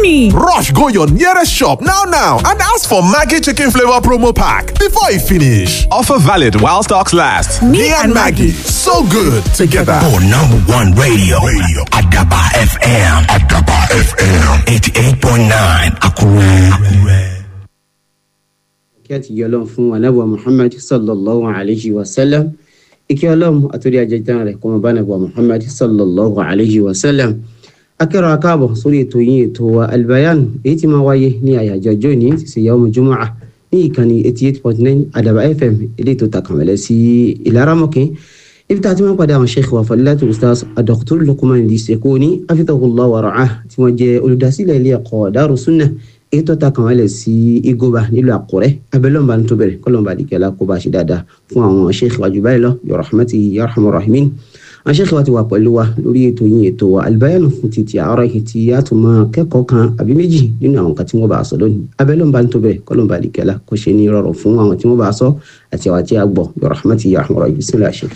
ni. Rush go your nearest shop now now and ask for Maggie Chicken Flavor Promo Pack before e finish. Offer valid while stocks last. Me and Maggie, so good together. For number one radio, radio. Adaba FM. Adaba FM. 88.9 Akure. Akure. kí a ti yọ ọlọ́run fún anábọ̀ muhammad sallallahu alayhi wa sallam ike ọlọ́run àtúndì ajẹjẹrẹ rẹ̀ kọ́mọ bá anábọ̀ muhammad sallallahu alayhi wa sallam akẹ́rọ̀ akáàbọ̀ sórí ètò yín ètò wa albayan èyí tí máa wáyé ní àyájọ́ ọjọ́ ìní ti ṣe yawmu jumu'ah ní ìkànnì eighty eight point nine adaba fm eléyìí tó takànmẹ́lẹ́ sí ìlaramọ́kẹ́ ibi tá a ti máa ń padà àwọn sheikh wa fadilatu ustaz adoktor Luqman Al-Sekoni afitahullah wa ra'ah tí wọ́n jẹ́ olùdásílẹ̀ ilé ẹ̀kọ́ Daru Sunnah èyí tó ta kàn wálẹ̀ sí igoba nílùú àkúrẹ́ abẹ́lọ́mba tó bẹ̀rẹ̀ kọ́lọ́mba àdìgẹ́lá kó bá ṣe dáadáa fún àwọn sheikh wa jù báyìí lọ bi rahmatihi ya arhamar rahimin àwọn sheikh wa ti wà pẹ̀lú wa lórí ètò yín ètò wa albayanu fún títí àárọ̀ yìí tí a tún máa kẹ́kọ̀ọ́ kan àbí méjì nínú àwọn kan tí wọ́n bá a sọ lónìí abẹ́lọ́mba tó bẹ̀rẹ̀ kọ́lọ́mba àdìgẹ́lá kó ṣe ní rọrùn fún àwọn tí wọ́n bá a sọ àti àwọn tí a gbọ́ bi rahmatihi ya arhamar rahimin bismillah sheikh.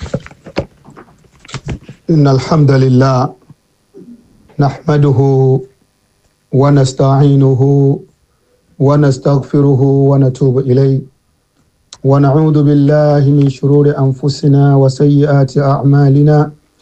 إن الحمد لله نحمده ونستعينه ونستغفره ونتوب إليه ونعوذ بالله من شرور أنفسنا وسيئات أعمالنا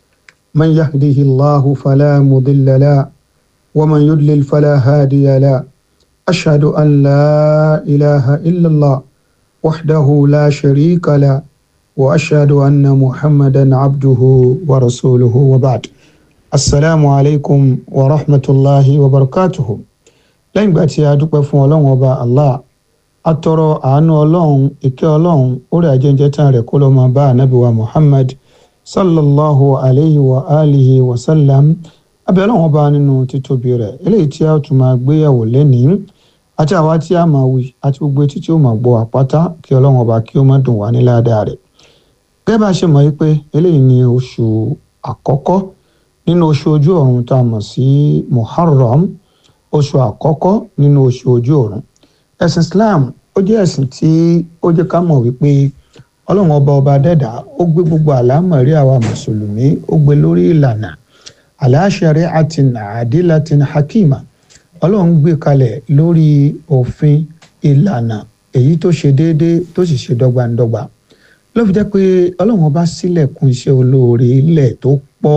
من يهده الله فلا مضل له ومن يضلل فلا هادي له أشهد أن لا إله إلا الله وحده لا شريك له واشهد ان محمدا عبده ورسوله وبعد السلام عليكم ورحمه الله وبركاته lẹ́yìn ìgbà tí a dúpẹ́ fún ọlọ́run ọba allah atọrọ àánú ọlọ́run ìkẹ́ ọlọ́run orí ajẹ́njẹ́ tán rẹ̀ kó ló máa bá ànábì wa muhammad sallallahu alayhi wa alihi wa sallam abẹ́ ọlọ́run ọba nínú títóbi rẹ̀ eléyìí tí a tún máa gbéyàwó lẹ́nìí àti àwa tí a máa wí àti gbogbo etí tí ó máa gbọ́ àpáta kí ọlọ́run ọba kí ó má dùn wá ní ládàá rẹ̀ gẹ́gẹ́ bá a ṣe mọ̀ yí pé eléyìí ni oṣù àkọ́kọ́ nínú oṣù ojú ọ̀run tá a mọ̀ sí muharram oṣù àkọ́kọ́ nínú oṣù ojú ọ̀run ẹ̀sìn islam ó jẹ́ ẹ̀sìn tí ó jẹ́ ká mọ̀ wípé ọlọ́run ọba ọba dẹ́dà ó gbé gbogbo àlámọ̀rí àwa mùsùlùmí ó gbé lórí ìlànà ala shari'atin adilatin hakima ọlọ́run gbé kalẹ̀ lórí òfin ìlànà èyí tó ṣe déédéé tó sì ṣe dọ́gbandọ́gba ló fi jẹ́ pé ọlọ́run ọba sílẹ̀kùn iṣẹ́ olóore ilẹ̀ tó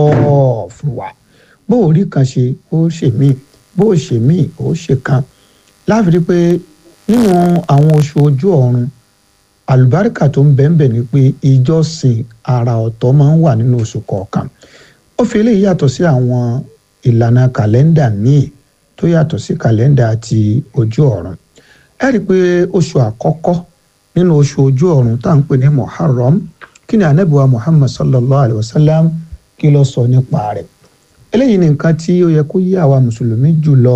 pọ̀ fún wa bó o rí kan ṣe ó ṣe míì bó o ṣe míì ó ṣe kan láfi rí pé nínú àwọn oṣù ojú ọ̀run àlùbáríkà tó ń bẹ́ẹ̀ ni pé ìjọsìn àrà ọ̀tọ̀ máa ń wà nínú oṣù kọ̀ọ̀kan ó fi eléyìí yàtọ̀ sí àwọn ìlànà kàlẹ́ndà míì tó yàtọ̀ sí kàlẹ́ndà ti ojú ọ̀run ẹ rí i pé oṣù àkọ́kọ́ nínú oṣù ojú ọ̀run tá à ń pè ní muharram kí ni anabiwa muhammad sallallahu alayhi wa sallam kí ló sọ nípa rẹ̀ eléyìí ni nǹkan tí ó yẹ kó yé àwa mùsùlùmí jù lọ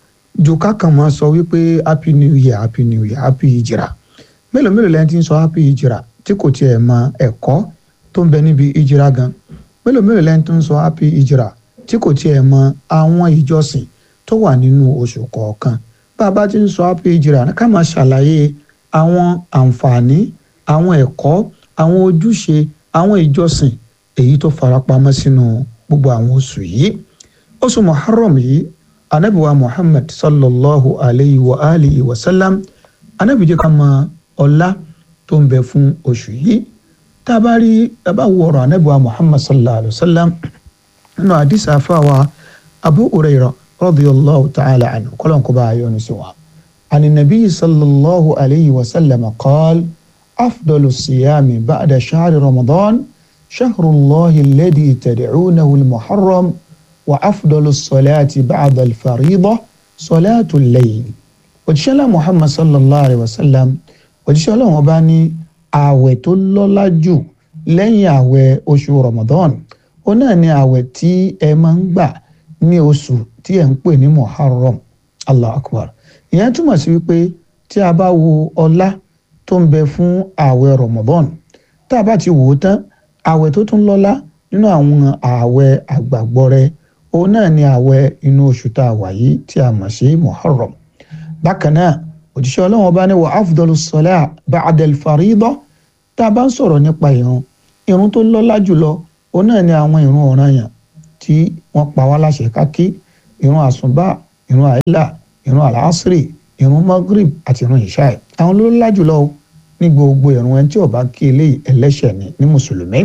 ju kákan máa sọ wípé happy new year happy new year happy hijira mélòó mélòó lẹ́yìn tí ń sọ happy hijira tí kò tiẹ̀ mọ ẹ̀kọ́ tó ń bẹ níbi hijira gan mélòó mélòó lẹ́yìn tó ń sọ happy hijira tí kò tiẹ̀ mọ àwọn ìjọsìn tó wà nínú oṣù kọ̀ọ̀kan bá a bá ti ń sọ happy hijira ká máa ṣàlàyé àwọn àǹfààní àwọn ẹ̀kọ́ àwọn ojúṣe àwọn ìjọsìn èyí tó farapamọ́ sínú gbogbo àwọn oṣù yìí oṣù muharram yìí anabiwa muhammad sallallahu alayhi wa alihi wa sallam anabi jẹ́ ká mọ ọlá tó ń bẹ fún oṣù yìí tá a bá rí a bá wo ọ̀rọ̀ anabiwa muhammad sallallahu alayhi wa sallam nínú àdìsá fáwa abu hurairah radiyallahu ta'ala anhu kọ́lọ́n kó bá a yọ ní sí wa. عن النبي صلى الله عليه وسلم قال أفضل الصيام بعد شهر رمضان شهر الله الذي تدعونه المحرم وأفضل الصلاة بعد الفريضة صلاة الليل òjíṣẹ́lá muhammad sallallahu alayhi wa sallam òjíṣẹ́lá wọn bá ní ààwẹ̀ tó lọ́lá jù lẹ́yìn ààwẹ̀ oṣù ramadan ó náà ní ààwẹ̀ tí ẹ máa ń gbà ní oṣù tí ẹ ń pè ní muharram allah akbar ìyẹn túmọ̀ sí wípé tí a bá wo ọlá tó ń bẹ fún ààwẹ̀ ramadan tá a bá ti wò ó tán ààwẹ̀ tó tún lọ́lá nínú àwọn ààwẹ̀ àgbàgbọ́rẹ òun náà ni ààwẹ̀ inú oṣù tá a wà yìí tí a mọ̀ sí muharram bákan náà òjíṣẹ́ ọlọ́run ọba ní wa afdalu sọlá ba'dal faridọ tá a bá ń sọ̀rọ̀ nípa ìrun ìrun tó lọ́lá jùlọ òun náà ni àwọn ìrun ọ̀ranyàn tí wọ́n pa wá láṣẹ ká kí ìrun àsùnbà ìrun àìlà ìrun àlàásírì ìrun magrib àti ìrun ìṣáì àwọn ló lọ́lá jùlọ ní gbogbo ìrun ẹni tí ó bá kí eléyìí ẹlẹ́ṣẹ̀ ni ní mùsùlùmí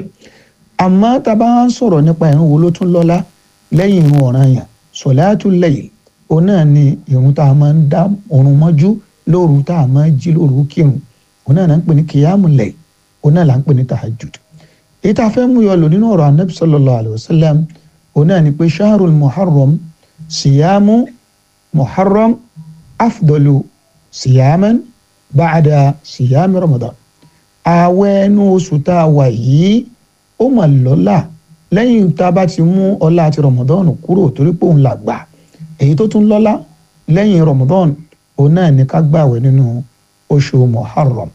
àmọ́ tá a bá ń sọ̀rọ̀ nípa ìrun wo ló tún lọ́lá lẹ́yìn ìrun ọ̀ranyàn sọ̀láàtù layl òun náà ni ìrun tá a máa ń dá òrùn mọ́jú lóru tá a máa ń jí lóru kírun òun náà là ń pè ní kìyàmù layl òun náà là ń pè ní tahajjud èyí tá a fẹ́ mú yọ lò nínú ọ̀rọ̀ anabi sallallahu alayhi wa sallam òun náà ni pé shahrul muharram siyamu muharram afdalu siyaman ba'da siyami ramadan ààwẹ̀ ẹnu oṣù tá a wà yìí ó mà lọ́lá lẹ́yìn tá a bá ti mú ọlá àti ramadan kúrò torí pé òun là gbà èyí tó tún lọ́lá lẹ́yìn ramadan òun náà ní ká gbààwẹ̀ nínú oṣù muharram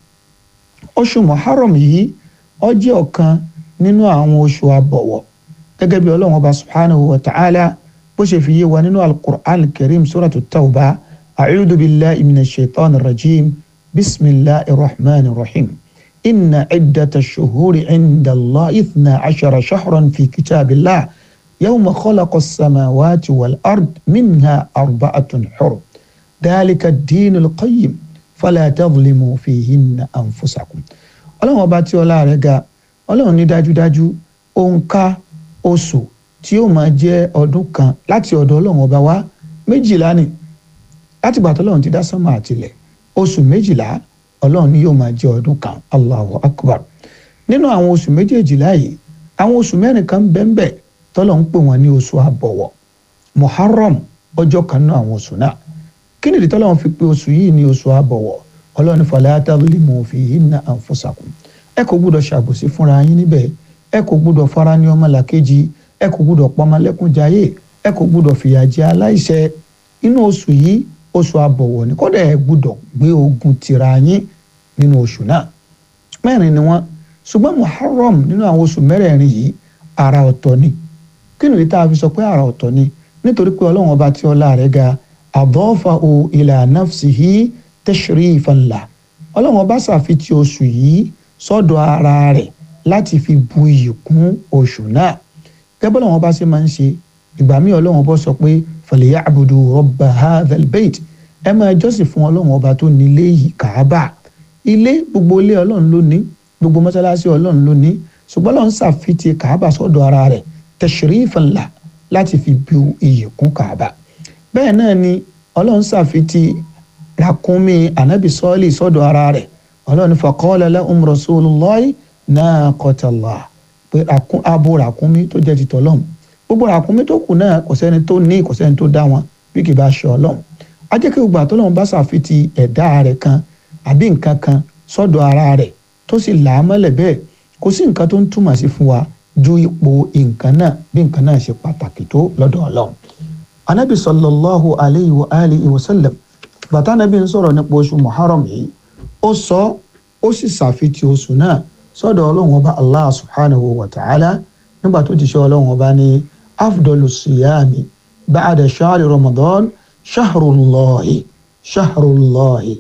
oṣù muharram yìí ó jẹ́ ọ̀kan nínú àwọn oṣù àbọ̀wọ̀ gẹ́gẹ́ bí ọlọ́run ọba subhanahu wa ta'ala bó ṣe fi yé wa nínú al-Qur'an al-Karim suratu tawba a'udhu billahi minash shaitani rajim bisimilahi rahman rahim inna ciddata shuhuri cinda allah ithna cashara shahran fi kitaabillah yawma khalaqa samawati wal ard minha arba'atun xurum dalika diinu lqayim fala tadlimu fihinna anfusakum ọlọ́run ọba tí ọlá rẹ̀ ga ọlọ́run ní dájúdájú òǹkà oṣù tí ó máa jẹ́ ọdún kan láti ọ̀dọ̀ ọlọ́run ọba wa méjìlá ni láti gbà tọ́lọ́run ti dá sánmà àtìlẹ̀ oṣù méjìlá ọlọ́run ní yóò máa jẹ́ ọdún kan allahu akbar nínú àwọn oṣù méjèèjìlá yìí àwọn oṣù mẹ́rin kan bẹ́ẹ̀nbẹ́ẹ̀ tọ́lọ́run ń pè wọ́n ní oṣù àbọ̀wọ̀ muharram ọjọ́ kan náà àwọn oṣù náà kí nìdí tọ́lọ́run fi pè oṣù yìí ní oṣù àbọ̀wọ̀ ọlọ́run ní fala tadlimu fihinna anfusakum ẹ kò gbúdọ̀ ṣàbòsí fúnra yín níbẹ̀ ẹ kò gbúdọ̀ fara ní ọmọlàkejì ẹ kò gbúdọ̀ pọmọlẹ́kúnjayé ẹ kò gbúdọ̀ fìyà jẹ aláìṣẹ̀ inú oṣù yìí oṣù àbọ̀wọ̀ ni kódà ẹ gbúdọ̀ gbé ogun tira yín nínú oṣù náà mẹ́rin ni wọ́n ṣùgbọ́n muharram nínú àwọn oṣù mẹ́rẹ̀ẹ̀rin yìí àrà ọ̀tọ̀ ni kí nìyí tá a fi sọ pé àrà ọ̀tọ̀ ni nítorí pé ọlọ́run ọba tí ọlá rẹ̀ ga adafahu ila nafsihi tashrifan la ọlọ́run ọba ṣàfitì oṣù yìí sọ́dọ̀ ara rẹ̀ láti fi bu iyì kún oṣù náà gẹ́gẹ́ bọ́lá wọn bá ṣe máa ń ṣe ìgbà míì ọlọ́run bọ́ sọ pé falyabudu rabba hadhal bayt ẹ máa jọ́sìn fún ọlọ́run ọba tó nílé yìí kàábà ilé gbogbo ilé ọlọ́run ló ní gbogbo mọ́sálásí ọlọ́run ló ní ṣùgbọ́n ọlọ́run ṣàfitì kàábà sọ́dọ̀ ara rẹ̀ tashrifan la láti fi bu iyì kún kàábà bẹ́ẹ̀ náà ni ọlọ́run ṣàfitì ràkúnmí ànábì sọ́ọ̀lì sọ́dọ̀ ara rẹ̀ ọlọ́run faqala lahum rasulullahi naqatallah pé abo ràkúnmí tó jẹ́ ti tọ́lọ́m gbogbo ràkúnmí tó kù náà kò sẹ́ni tó ní kò sẹ́ni tó dá wọn bí kì bá ṣe ọlọ́run a jẹ́ kí gbogbo àtọ́lọ́run bá ṣàfitì ẹ̀dá rẹ̀ kan àbí nǹkan kan sọ́dọ̀ ara rẹ̀ tó sì là á mọ́lẹ̀ bẹ́ẹ̀ kò sí nǹkan tó ń túmọ̀ sí fún wa ju ipò nǹkan náà bí nǹkan náà ṣe pàtàkì tó lọ́dọ̀ ọlọ́run anabi sallallahu alayhi wa alihi wa sallam bàtà anabi ń sọ̀rọ̀ nípa oṣù muharram yìí ó sọ ó sì ṣàfitì oṣù náà sọ́dọ̀ ọlọ́run ọba allah subhanahu wa ta'ala nígbà tó ti ṣe ọlọ́run ọba ní afdalu siyami ba'da shahri ramadan shahrullahi shahrullahi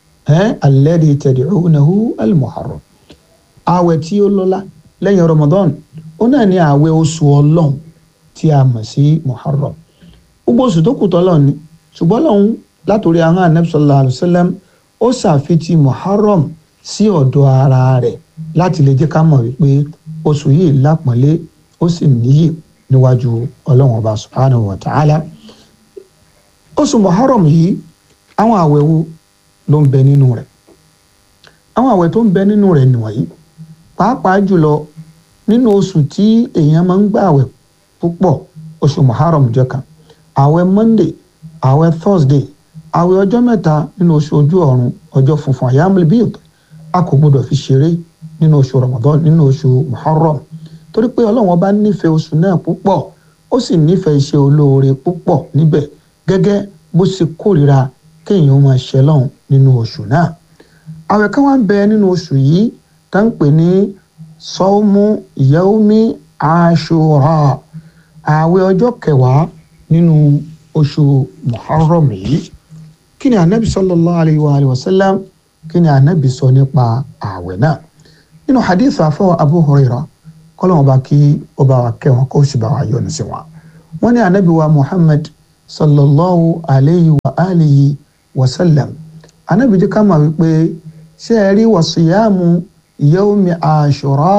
ẹ alladhi tad'unahu almuharram ààwẹ̀ tí ó lọ́lá lẹ́yìn ramadan ó náà ní ààwẹ̀ oṣù ọlọ́run tí a mọ̀ sí muharram gbogbo oṣù tó kù tọ́lọ́ ni ṣùgbọ́n lọ́hún látòrí àwọn anabi sallallahu alayhi wa sallam ó ṣàfitì muharram sí ọ̀dọ̀ ara rẹ̀ láti lè jẹ́ ká mọ̀ wípé oṣù yìí lápọ̀nlé ó sì níyì níwájú ọlọ́run ọba subhanahu wa ta'ala oṣù muharram yìí àwọn àwẹ̀ wo ló ń bẹ nínú rẹ̀ àwọn àwẹ̀ tó ń bẹ nínú rẹ̀ nìwọ̀nyí pàápàá jùlọ nínú oṣù tí èèyàn máa ń gbà àwẹ̀ púpọ̀ oṣù muharram jẹ́ kan àwẹ̀ monday àwẹ̀ thursday àwẹ̀ ọjọ́ mẹ́ta nínú oṣù ojú ọ̀run ọjọ́ funfun ayamul bid a kò gbọdọ̀ fi ṣeré nínú oṣù ramadan nínú oṣù muharram torí pé ọlọ́run ọba nífẹ̀ẹ́ oṣù náà púpọ̀ ó sì nífẹ̀ẹ́ iṣẹ́ olóore púpọ̀ níbẹ̀ gẹ́gẹ́ bó ṣe kórìíra kéèyàn máa ṣe lọ́hùn nínú oṣù náà àwẹ̀ kan wá ń bẹ nínú oṣù yìí tá ń pè ní sọ́ọ́mù yaumi ashura àwẹ̀ ọjọ́ kẹwàá nínú oṣù muharram yìí kí ni anabi sallallahu alayhi wa alayhi wa sallam kí ni anabi sọ nípa ààwẹ̀ náà nínú hadith afọ abu huraira kọlọ́wọ́n bá kí ó bá wa kẹ́ wọn kó sì bá wa yọ́nú sí wọn. wọ́n ní anabi wa muhammad sallallahu alayhi wa alihi wa sallam anabi jẹ́ ká mọ̀ wípé ṣé ẹ rí wàsíyàmù yawmi ashura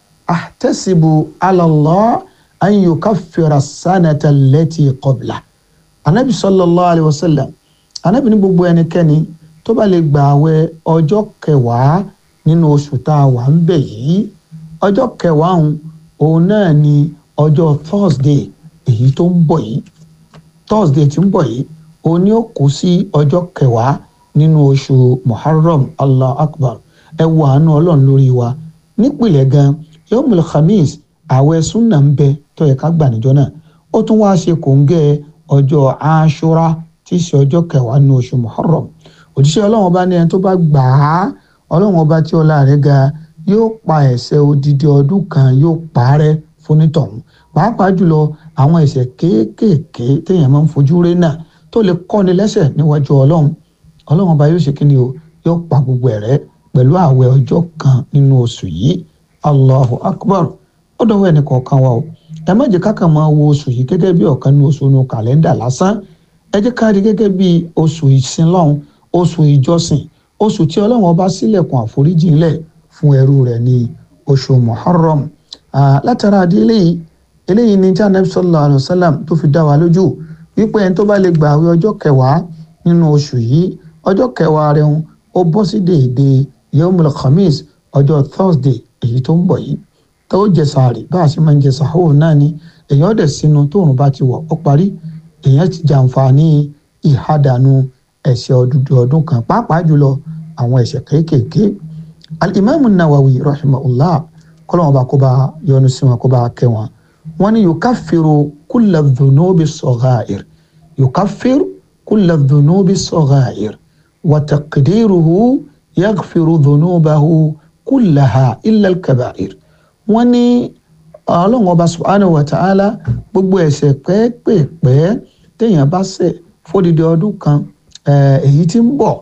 ahtasibu ala Allah an yukaffira sanata allati qabla anabi sallallahu alayhi wa sallam anabi ní gbogbo ẹnikẹ́ni tó bá lè gbà àwẹ̀ ọjọ́ kẹwàá nínú oṣù tá a wà ń bẹ̀ yìí ọjọ́ kẹwàá ọ̀hún òun náà ni ọjọ́ thursday èyí tó ń bọ̀ yìí thursday tí ń bọ̀ yìí òun ni ó kù sí ọjọ́ kẹwàá nínú oṣù muharram allah akbar ẹ wo àánú ọlọ́run lórí wa nípìnlẹ̀ gan yomul khamis àwẹ̀ sunna ń bẹ tó yẹ ká gbà níjọ́ náà ó tún wáá ṣe kòńgẹ́ ọjọ́ ashura tí í ṣe ọjọ́ kẹwàá nínú oṣù muharram òjíṣẹ́ ọlọ́run ọba ní ẹni tó bá gbà á ọlọ́run ọba tí ọlá rẹ̀ ga yóò pa ẹ̀ṣẹ̀ odidi ọdún kan yóò parẹ́ fonítọ̀hún pàápàá jùlọ àwọn ẹ̀ṣẹ̀ kéékèèké téèyàn máa ń fojú rí náà tó lè kọ́ni lẹ́sẹ̀ níwájú ọlọ́run ọlọ́run ọba yóò ṣe kí ni o yóò pa gbogbo ẹ̀ rẹ́ pẹ̀lú ààwẹ̀ ọjọ́ kan nínú oṣù yìí allahu akbar ó dọ̀wọ́ ẹnì kọ̀ọ̀kan wa o ẹ má jẹ́ kákan máa wo oṣù yìí gẹ́gẹ́ bí ọ̀kan ní oṣù inú kàlẹ́ndà lásán ẹ jẹ́ ká rí gẹ́gẹ́ bí oṣù ìsinlọ́hún oṣù ìjọsìn oṣù tí ọlọ́run ọba sílẹ̀kùn àforíjì ńlẹ̀ fún ẹrú rẹ̀ ní oṣù muharram látara àdé eléyìí eléyìí ní tí anabi sallallahu alayhi wa sallam tó fi dá wa lójú wípé ẹni tó bá lè gbà àwẹ̀ ọjọ́ kẹwàá nínú oṣù yìí ọjọ́ kẹwàá rẹ̀ ń ó bọ́ sí déédéé yomul khamis ọjọ́ thursday èyí tó ń bọ̀ yìí tó jẹ sàárì bá a ṣe máa ń jẹ sàhóò náà ni èèyàn dẹ̀ sínú tóòrùn bá ti wọ̀ ó parí èèyàn ti jàǹfààní ìhádànù ẹ̀ṣẹ̀ ọdúndún ọdún kan pàápàá jùlọ àwọn ẹ̀ṣẹ̀ kéékèèké alimami nawawi rahimahullah kọlọ́wọ́n bá kó bá yọ́nú sí wọn kó bá kẹ́ wọn wọn ni yukaffiru kulla dhunubi saghair yukaffiru kulla dhunubi saghair wa taqdiruhu yaghfiru dhunubahu kullaha illa al-kaba'ir wọn ní ọlọ́wọ́n bá subhanahu wa ta'ala gbogbo ẹ̀ṣẹ̀ pẹ́ẹ́pẹ́ẹ́pẹ́ téèyàn bá ṣẹ̀ fódìdí ọdún kan èyí tí ń bọ̀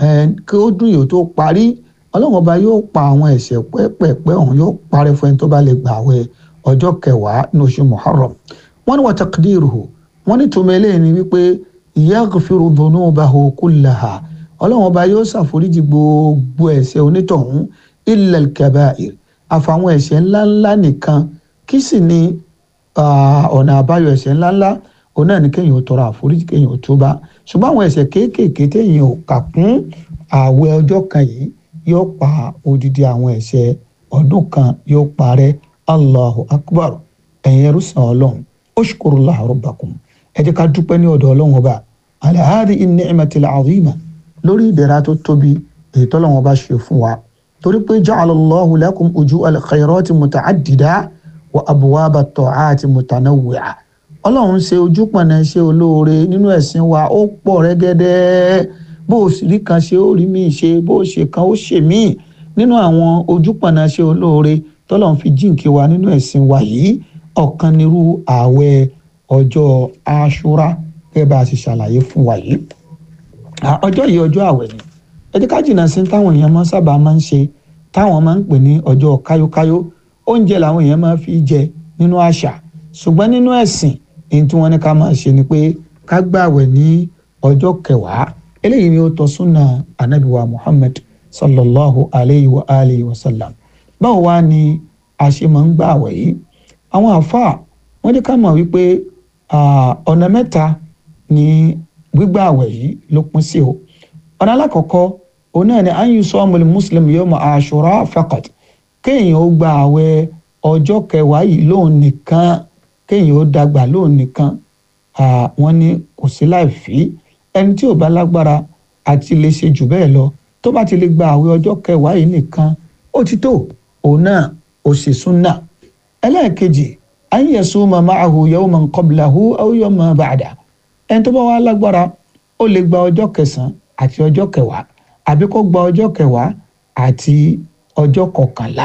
kí ó dún yòó tó parí ọlọ́run ọba yóò pa àwọn ẹ̀ṣẹ̀ pẹ́ẹ́pẹ́ẹ́pẹ́ ọ̀hún yóò parẹ́ fún ẹni tó bá lè gbà wẹ̀ ọjọ́ kẹwàá ní oṣù muharram wọ́n ní wa taqdiruhu wọ́n ní tòmọ́ eléyìí ni wípé yaghfiru dhunubahu kullaha ọlọ́run ọba yóò ṣàforíjì gbogbo ẹ̀ṣẹ̀ onítọ̀hún illa al-kaba'ir àfàwọn ẹ̀ṣẹ̀ ńláńlá nìkan kí sì ni ọ̀nà àbáyọ ẹ̀ṣẹ̀ ńláńlá òun náà ni kéèyàn ó tọrọ àforíjì kéèyàn ó túbá ṣùgbọ́n àwọn ẹ̀ṣẹ̀ kéékèèké téèyàn ò kà kún ààwẹ̀ ọjọ́ kan yìí yóò pa odidi àwọn ẹ̀ṣẹ̀ ọdún kan yóò parẹ́ allahu akbar ẹ̀yin ẹrú sàn ọlọ́run ushkurullah rabbakum ẹ jẹ́ ká dúpẹ́ ní ọ̀dọ̀ ọlọ́run ọba ala hadhihi ni'matil azima lórí ìdẹ̀ra tó tóbi èyí tọ́lọ́run ọba ṣe fún wa torí pé ja'alallahu lakum uju'al khayrati muta'addida wa abwaba at-ta'ati mutanawwi'a ọlọ́run ṣe ojúpọ̀nà ṣe olóore nínú ẹ̀sìn wa ó pọ̀ rẹ́gẹ́dẹ́ bó o sì rí kan ṣe ó rí míì ṣe bó o ṣe kan ó ṣe míì nínú àwọn ojúpọ̀nà ṣe olóore tọ́lọ́run fi jíǹkí wa nínú ẹ̀sìn wa yìí ọ̀kan nírú ààwẹ̀ ọjọ́ aṣúra gẹ́gẹ́ bá a ṣe ṣàlàyé fún wa yìí ọjọ́ yìí ọjọ́ ààwẹ̀ ni ẹ jẹ́ ká jìnnà sí táwọn èèyàn máa sábà máa ń ṣe táwọn máa ń pè ní ọjọ́ káyókáyó oúnjẹ làwọn èèyàn máa fi jẹ nínú àṣà ṣùgbọ́n nínú ẹ̀sìn èyí tí wọ́n ní ká máa ṣe ni pé ká gbààwẹ̀ ní ọjọ́ kẹwàá eléyìí ni ó tọ́ súnà anabiwa muhammad sallallahu alayhi wa alihi wa sallam báwo wá ni a ṣe máa ń gbààwẹ̀ yìí àwọn àáfàá wọ́n ní ká mọ̀ wípé ọ̀nà mẹ́ta ni gbígbààwẹ̀ yìí ló pín sí o ọ̀nà alákọ̀ọ́kọ́ òun náà ni an yusomul muslim yawma ashura faqat kéèyàn ó gba àwẹ̀ ọjọ́ kẹwàá yìí lóun nìkan kéèyàn ó dàgbà lóun nìkan wọ́n ní kò sí láì fi ẹni tí ò bá lágbára àti lè ṣe jù bẹ́ẹ̀ lọ tó bá ti lè gba àwẹ̀ ọjọ́ kẹwàá yìí nìkan ó ti tó òun náà ó ṣe súnà ẹlẹ́ẹ̀kejì an yasuma ma'ahu yawman qablahu aw yawman ba'da ẹni tó bá wà lágbára ó lè gba ọjọ́ kẹsàn-án àti ọjọ́ kẹwàá àbí kó gba ọjọ́ kẹwàá àti ọjọ́ kọkànlá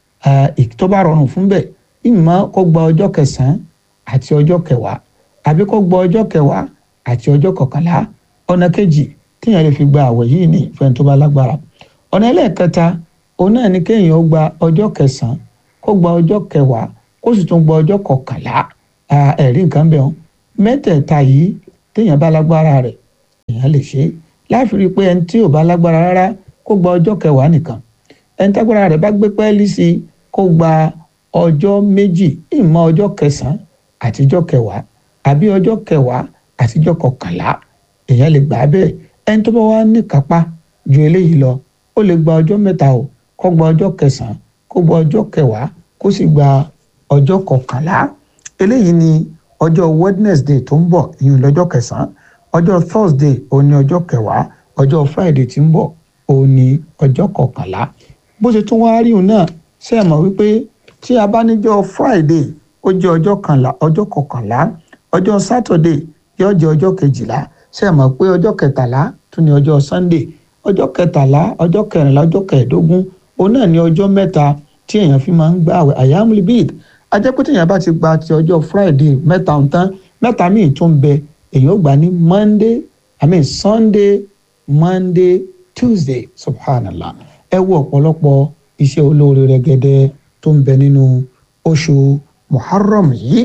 tó bá rọrùn fún bẹ́ẹ̀ ìmọ̀ kó gba ọjọ́ kẹsàn-án àti ọjọ́ kẹwàá àbí kó gba ọjọ́ kẹwàá àti ọjọ́ kọkànlá ọ̀nà kejì téèyàn lè fi gba àwẹ̀ yìí ní ìfẹ́ tó bá lágbára ọ̀nà ẹlẹ́ẹ̀kẹta òun náà ni kéèyàn ó gba ọjọ́ kẹsàn-án kó gba ọjọ́ kẹwàá kó sì tún gba ọjọ́ kọkànlá ẹ̀rí nǹkan bẹ́ẹ̀ mẹ́tẹ̀ẹ̀ta yìí téèyàn bá lágbára rẹ̀ èèyàn lè ṣe é láfi rí i pé ẹni tí ò bá lágbára rárá kó gba ọjọ́ kẹwàá nìkan ẹni tágbára rẹ̀ bá gbé pẹ́ẹ́lí sí i kó gba ọjọ́ méjì ìmọ̀ ọjọ́ kẹsàn-án àtijọ́ kẹwàá àbí ọjọ́ kẹwàá àtijọ́ kọkànlá èèyàn lè gbà á bẹ́ẹ̀ ẹni tó bá wá ní kápá ju eléyìí lọ ó lè gba ọjọ́ mẹ́ta o kó gba ọjọ́ kẹsàn-án kó gba ọjọ́ kẹwàá kó sì gba ọjọ́ kọkànlá eléyìí ni ọjọ́ wednesday tó ń bọ̀ ìyún lọ́jọ́ kẹsàn-án ọjọ́ thursday òun ni ọjọ́ kẹwàá ọjọ́ friday tí ń bọ̀ òun ni ọjọ́ kọkànlá bó ṣe tún wáá rí òun náà ṣe é mọ̀ wípé tí a bá níjọ́ friday ó jẹ́ ọjọ́ kànlá ọjọ́ kọkànlá ọjọ́ saturday yóò jẹ́ ọjọ́ kejìlá ṣe é mọ̀ pé ọjọ́ kẹtàlá tún ni ọjọ́ sunday ọjọ́ kẹtàlá ọjọ́ kẹrìnlá ọjọ́ kẹẹ̀ẹ́dógún òun náà ni ọjọ́ mẹ́ta tí èèyàn fi máa ń gbààwẹ̀ àyàmúlì bíi ajẹ́ pé téèyàn bá ti gba ti ọjọ́ friday mẹ́ta ń tán mẹ́ta míì tún bẹ èèyàn ó gbà ní monday i mean sunday monday tuesday subhanallah ẹ wo ọ̀pọ̀lọpọ̀ iṣẹ́ olóore rẹ̀gẹ̀dẹ̀ tó ń bẹ nínú oṣù muharram yìí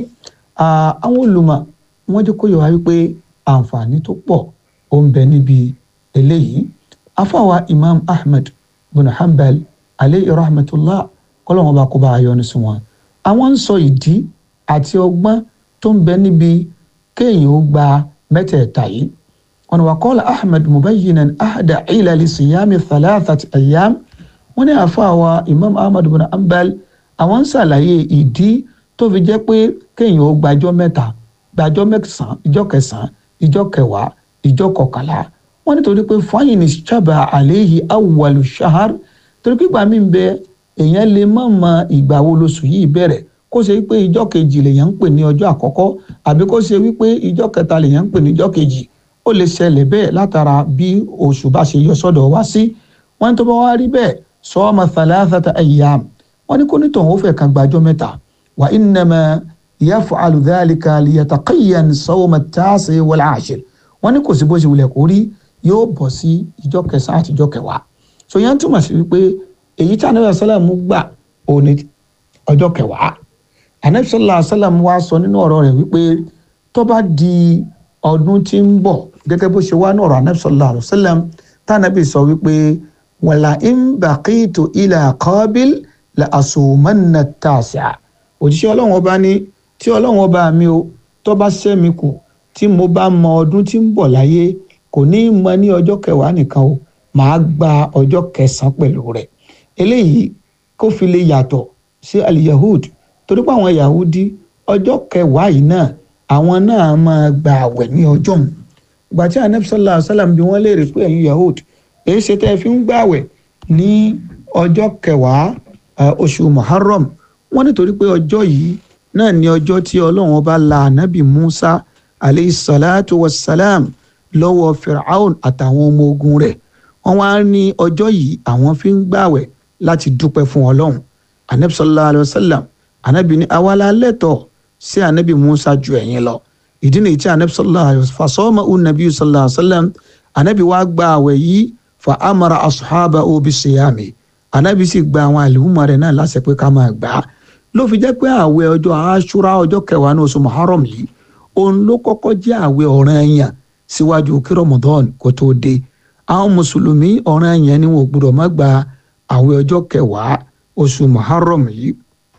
àwọn olùmọ̀ wọ́n jẹ́ kó yọ wá wípé àǹfààní tó pọ̀ ó ń bẹ níbi eléyìí afáwa imam ahmed bin hanbal aleyhi rahmatullah kọ́lọ́wọ́n bá kó bá a yọ ní sùn wọn àwọn ń sọ ìdí àti ọgbọ́n tó ń bẹ níbi kéèyàn ó gba mẹ́tẹ̀ẹ̀ta yìí wọn wà kọ́lá ahmed mubayyinan ahada ilali siyami thalathati ayyam wọn ní àfàwà imam ahmed bin ambal àwọn ń ṣàlàyé ìdí tó fi jẹ́ pé kéèyàn ó gbàjọ́ mẹ́ta gbàjọ́ mẹ́sàn-án ìjọ́ kẹsàn-án ìjọ́ kẹwàá ìjọ́ kọkànlá wọn nítorí pé fáyìn ṣàbà àléyìí awwalu shahar torí pípa mi ń bẹ èèyàn lè má mọ ìgbà wo lóṣù yìí bẹ̀rẹ̀ kó ṣe wípé ìjọ́ kejì lèèyàn ń pè ní ọjọ́ àkọ́kọ́ àbí kó ṣe wípé ìjọ́ kẹta lèèyàn ń pè ní ìjọ́ kejì ó lè ṣẹlẹ̀ bẹ́ẹ̀ látara bí oṣù bá ṣe yọ sọ́dọ̀ wá sí wọ́n tó bá wá rí bẹ́ẹ̀ sọ́ọ́mà thalathata ayyam wọ́n ní kó nítàn ó fẹ́ kan gbàjọ́ mẹ́ta wà innama yaf'alu dhalika liyataqiyyan sawma at-tasi wal-ashir wọ́n ní kò sí bó ṣe wulẹ̀ kó rí yóò bọ̀ sí ìjọ́ kẹsàn-án àti ìjọ́ kẹwàá so yẹn túmọ̀ sí wípé èyí tí anabi asalam gbà òní ọjọ́ kẹwàá anabi sallallahu alayhi wa sallam wá sọ nínú ọ̀rọ̀ rẹ̀ wípé tó bá di ọdún tí ń bọ̀ gẹ́gẹ́ bó ṣe wá ní ọ̀rọ̀ anabi sallallahu alayhi wa sallam tánàbì sọ wípé wàlà in baqitu ila qabil la asumanna tàṣà òjíṣẹ́ ọlọ́run ọba ní tí ọlọ́run ọba mi o tó bá ṣẹ́mi kù tí mo bá mọ ọdún tí ń bọ̀ láyé kò ní í mọ ní ọjọ́ kẹwàá nìkan o màá gba ọjọ́ kẹsàn-án pẹ̀lú rẹ̀ eléyìí kó fi lè yàtọ̀ sí aliyahud torí pé àwọn yahudi ọjọ́ kẹwàá yìí náà àwọn náà máa gba àwẹ̀ ní ọjọ́ òun ìgbà tí anabi sallallahu alayhi wa sallam bí wọ́n léèrè pé ẹ̀yin yahud èyí ṣe tẹ́ ẹ fi ń gba àwẹ̀ ní ọjọ́ kẹwàá oṣù muharram wọ́n nítorí pé ọjọ́ yìí náà ní ọjọ́ tí ọlọ́run ọba la anabi musa alayhi salatu wa salam lọ́wọ́ firaun àtàwọn ọmọ ogun rẹ̀ wọ́n wá ní ọjọ́ yìí àwọn fi ń gbààwẹ̀ láti dúpẹ́ fún ọlọ́run anabi sallallahu alayhi wa sallam anabi ní awala lẹ́tọ̀ sí anabi musa ju ẹ̀yin lọ ìdí nìyí tí anabi sallallahu alayhi wa sallam fasọ́mọ unabi sallallahu alayhi wa sallam anabi wá gbààwẹ̀ yìí fa amara asuhaba obi siyami anabi sì gba àwọn àlùmọ́ rẹ̀ náà láṣẹ pé ká máa gbà á ló fi jẹ́ pé àwẹ̀ ọjọ́ aṣúra ọjọ́ kẹwàá ní oṣù muharram yìí òun ló kọ́kọ́ jẹ́ àwẹ̀ ọ̀ranyàn síwájú kí ramadan kó tó dé àwọn mùsùlùmí ọ̀ràn yẹn ni wọn ò gbọdọ̀ má gba àwẹ̀ ọjọ́ kẹwàá oṣù muharram yìí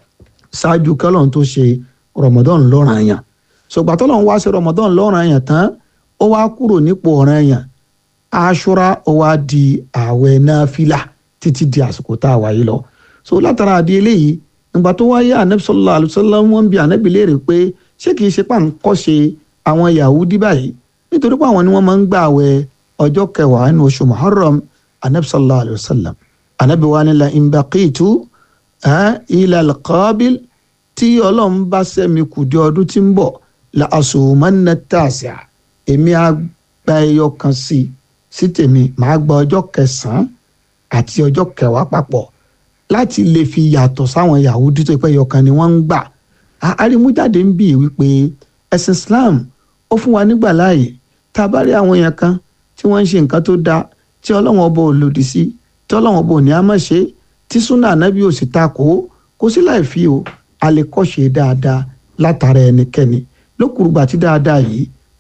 ṣáájú kẹlọ́n tó ṣe ramadan lọ́ràn yẹn ṣùgbọ́n tọ́lọ́n wá ṣe ramadan lọ́ràn yẹn tán ó wá kúrò nípò ọ̀ràn yẹn aṣọra ó wá di àwẹ̀ náfìlà títí di àsìkò tá a wà yìí lọ so látara àdí eléyìí nígbà tó wáyé anabi sallallahu alaihi wasallam wọn bi anabi léèrè pé ṣé kìí ṣe pàǹkọ́ ṣe àwọn yahudi báyìí nítorí pé àwọn ni wọ́n máa ń gbà àwẹ̀ ọjọ́ kẹwàá nínú oṣù muharram anabi sallallahu alayhi wa sallam anabi wa ni la imbaqitu ila alqabil tí ọlọ́run bá sẹ́mi kù di ọdún tí ń bọ̀ la asumanna tàṣà èmi á gba ẹyọ kan sí sí tèmi màá gba ọjọ́ kẹsàn-án àti ọjọ́ kẹwàá papọ̀ láti lè fi yàtọ̀ sáwọn yahudi tó pẹ́ ẹyọ kan ni wọ́n ń gbà arímújáde ń bì wípé ẹ̀sìn islam ó fún wa nígbà láàyè tá a bá rí àwọn èèyàn kan tí wọ́n ń ṣe nǹkan tó dáa tí ọlọ́wọ́n ọba ò lòdì sí tí ọlọ́wọ́n ọba ò ní á má ṣe tí súnà ànábì ò sì ta kó kó sí láì fi o a lè kọ́ṣe dáadáa látara ẹnikẹ́ni lókùrùgbà tí dáadáa yìí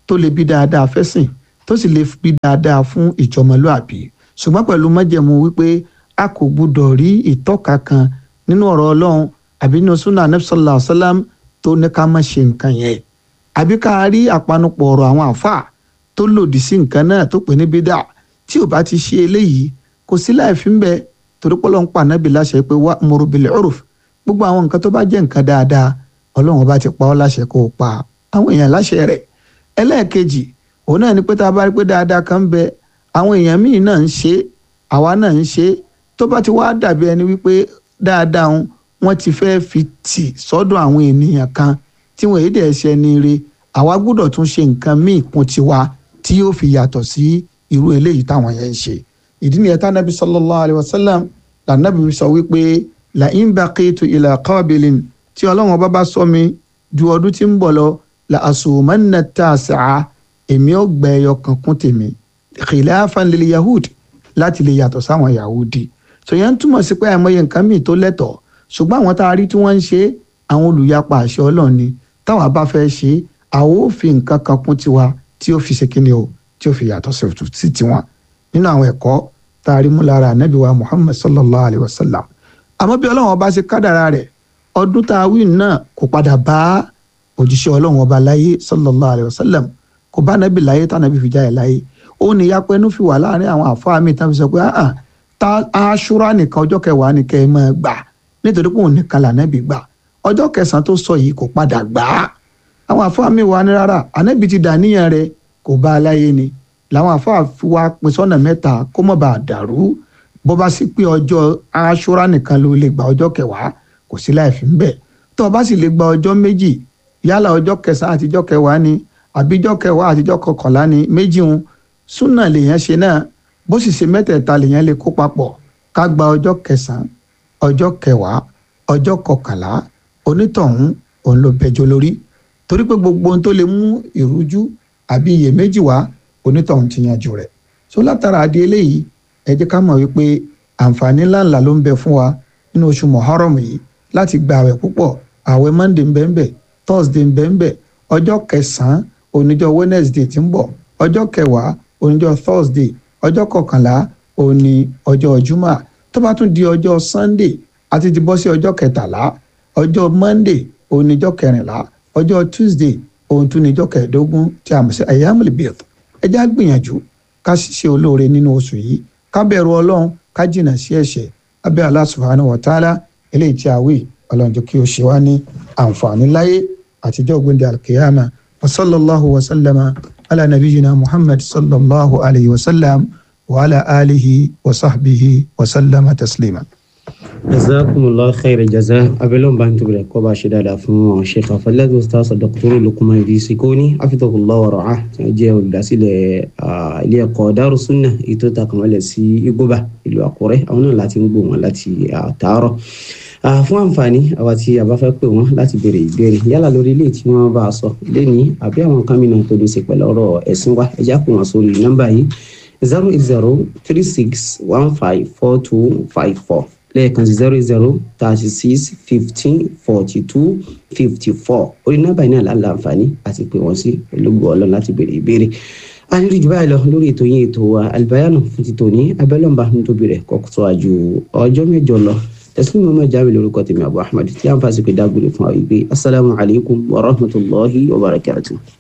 tó lè bí dáadáa fẹ́sìn tó sì lè bí dáadáa fún ìjọmọlúàbí ṣùgbọ́n pẹ̀lú májẹ̀mú wípé a kò gbúdọ̀ rí ìtọ́ka kan nínú ọ̀rọ̀ ọlọ́run àbí nínú sunnah anabi sallallahu alayhi wa sallam tó ní ká má ṣe nǹkan yẹn àbí ká rí àpanupọ̀ ọ̀rọ̀ àwọn àfáà tó lòdì sí nǹkan náà tó pè ní bídà tí ò bá ti ṣe eléyìí kò sí láì fi ń bẹ torí pé ọlọ́run pa nábì láṣẹ pé wa'muru bil urf gbogbo àwọn nǹkan tó bá jẹ́ nǹkan dáadáa ọlọ́run bá ti pa ọ́ láṣẹ kó o pa àwọn èèyàn láṣẹ rẹ̀ ẹlẹ́ẹ̀kejì òun náà ni pé tá a bá rí pé dáadáa kan ń bẹ àwọn èèyàn míì náà ń ṣe àwa náà ń ṣe tó bá ti wá dàbí ẹni wípé dáadáa wọn ti fẹ́ fi tì sọ́dọ̀ àwọn ènìyàn kan tí wọ́n èdè ẹ̀ṣẹ̀ ní ire àwa gbọ́dọ̀ tún ṣe nǹkan míì kún tiwa tí yóò fi yàtọ̀ sí irú eléyìí táwọn yẹn ń ṣe ìdí nìyẹn tá nàbí sallallahu alayhi wa sallam lànàbí sọ wípé la in baqitu ila qabilin tí ọlọ́run ọba bá sọ mi ju ọdún tí ń bọ̀ lọ la asumanna tasi'a èmi ò gbẹ ẹyọ kan kún tèmi khilafan lil yahud láti lè yàtọ̀ sáwọn yahudi sọyẹn túmọ̀ sí pé àìmọye nǹkan míì tó lẹ́tọ̀ọ́ ṣùgbọ́n àwọn tá a rí tí wọ́n ń ṣe àwọn olùyapa àṣẹ ọlọ́run ni táwa bá fẹ́ ṣe àwọn ò fi nǹkan kan kún tiwa tí ó fi ṣe kíni o tí ó fi yàtọ̀ sí tiwọn nínú àwọn ẹ̀kọ́ tá a rí mú lára ànábì wa muhammad sallallahu alayhi wa sallam àmọ́ bí ọlọ́run ọba ṣe kádàrá rẹ̀ ọdún tá a wí náà kò padà bá òjíṣẹ́ ọlọ́run ọba láyé sallallahu alayhi wa sallam kò bá nábì láyé tánàbì fi jáde láyé ó ní yapa ẹnu fi wà láàrin àwọn àfáà mi tán fi sọ pé ah ta aṣúra nìkan ọjọ́ kẹwàá ni kẹ́ ẹ máa gbà nítorí pé òun nìkan lànàbì gbà ọjọ́ kẹsàn-án tó sọ yìí kò padà gbà á àwọn àfáà mi wà ní rárá ànábì ti dà níyàn rẹ̀ kò bá a láyé ni làwọn àfáà fi wá pín sọ́nà mẹ́ta kó má bàa dàrú bó bá sì pé ọjọ́ aṣúra nìkan ló lè gba ọjọ́ kẹwàá kò sí láì fi ń bẹ̀ tó o bá sì lè gba ọjọ́ méjì yálà ọjọ́ kẹsàn-án àtijọ́ kẹwàá ni àbíjọ́ kẹwàá àtijọ́ kọkànlá ni méjì ń súnà lèèyàn ṣe náà bó sì ṣe mẹ́tẹ̀ẹ̀ta lèèyàn lè kó papọ̀ ká gba ọjọ́ kẹsàn-án ọjọ́ kẹwàá ọjọ́ kọkànlá onítọ̀hún òun ló bẹjọ́ lórí torí pé gbogbo ohun tó lè mú ìrújú àbí iyèméjì wá onítọ̀hún ti yanjú rẹ̀ so látara àdé eléyìí ẹ jẹ́ ká mọ̀ wípé àǹfààní ńláńlá ló ń bẹ fún wa nínú oṣù muharram yìí láti gba àwẹ̀ púpọ̀ àwẹ̀ monday ń bẹ ń bẹ thursday ń bẹ ń bẹ ọjọ́ kẹsàn-án oníjọ́ wednesday tí ń bọ̀ ọjọ́ kẹwàá oníjọ́ thursday ọjọ́ kọkànlá òní ọjọ́ juma tó bá tún di ọjọ́ sunday àti ti bọ́ sí ọjọ́ kẹtàlá ọjọ́ monday oníjọ́ kẹrìnlá ọjọ́ tuesday ohun tún níjọ́ kẹẹ̀ẹ́dógún tí a mọ̀ sí ayyamul bid ẹ já gbìyànjú ká ṣiṣẹ́ olóore nínú oṣù yìí ká bẹ̀rù ọlọ́run ká jìnnà sí ẹ̀ṣẹ̀ abẹ́ Allah subhanahu wa ta'ala eléyìí tí a wí ọlọ́run jẹ́ kí o ṣe wá ní àǹfààní láyé àtijọ́ gbẹ̀ndẹ̀ alkiyama wa sallallahu wa sallama ala nabiyyina muhammad sallallahu alayhi wa sallam wa ala alihi wa sahbihi wa sallama taslima. jazakumullahu khairan jaza abẹ́lẹ́ bá ń tóbi kọ́ bá ṣe dáadáa fún àwọn sheikh afalẹ́gbẹ̀ ustaz dr lukman idrisi koni afitahullah wa ra'ah tí wọ́n jẹ́ olùdásílẹ̀ ilé ẹ̀kọ́ darussunna ètò ìtàkùnmọ́lẹ̀ sí igbóba ìlú àkúrẹ́ àwọn náà láti ń gbọ́ wọn láti àtàárọ̀ fún àǹfààní àwa tí a bá fẹ́ pè wọ́n láti béèrè ìbéèrè yálà lórí ilé tí wọ́n bá a sọ lẹ́ni àbí àwọn kan mìíràn tó ní ṣe pẹ̀lú ọ̀rọ̀ ẹ̀sìn wa ẹ̀já pè wọ́n sórí nọ́mbà yìí zero eight zero three six one five four two five four lẹ́ẹ̀kan sí zero zero thirty six fifteen forty two fifty four orí nọ́mbà yìí náà là ń láǹfààní àti pé wọ́n sí olóògbé ọlọ́run láti béèrè ìbéèrè a ní jù báyìí lọ lórí ètò yín ètò Al-Bayanu fún ti tòní abẹ́lọ́mbà nítorí rẹ̀ kọ́kọ́ àjò ọjọ́ mẹ́jọ lọ tẹsílẹ̀ mọ́mọ́ jáwé lórúkọ tèmi Abu Ahmad tí a ń fàṣẹ pé dágbére fún wa wípé asalaamualeykum wa rahmatulahi wa barakatuh.